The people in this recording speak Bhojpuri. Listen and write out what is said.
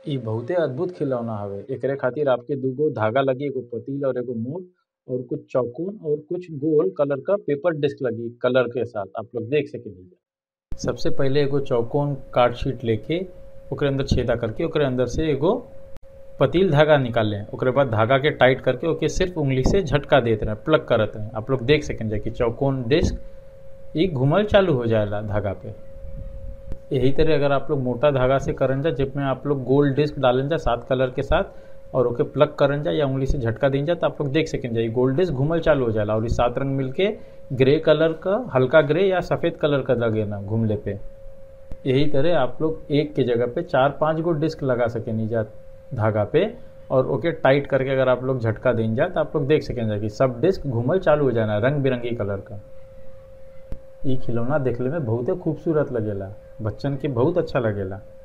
इ बहुते अद्भुत खिलौना हवे एकरे खातिर आपके दुगो धागा लगी एगो पतील और एगो मोट और कुछ चौकोन और कुछ गोल कलर का पेपर डिस्क लगी कलर के साथ आप लोग देख सकेनी सबसे पहले एगो चौकोन कार्ड शीट लेके ओकरे अंदर छेदा करके ओकरे अंदर से एगो पतील धागा निकाल लें ओकरे बाद धागा के टाइट करके ओके सिर्फ उंगली से झटका देते रहे प्लग करत रहे आप लोग देख सकें कि चौकोन डिस्क ये घुमल चालू हो जाएला धागा पे यही तरह अगर आप लोग मोटा धागा से करन जा जिसमें आप लोग गोल डिस्क डालन जा सात कलर के साथ और ओके प्लग करन जा या उंगली से झटका दें जा तो आप लोग देख सकें जा ये गोल डिस्क घुमल चालू हो जाला और ये सात रंग मिलके ग्रे कलर का हल्का ग्रे या सफ़ेद कलर का लगे ना घूमले पे यही तरह आप लोग एक के जगह पे चार पांच गो डिस्क लगा सके नीचा धागा पे और ओके टाइट करके अगर आप लोग झटका दें जा तो आप लोग देख सकें कि सब डिस्क घूमल चालू हो जाना रंग बिरंगी कलर का ये खिलौना देखले में बहुते खूबसूरत लगेला बच्चन के बहुत अच्छा लगेला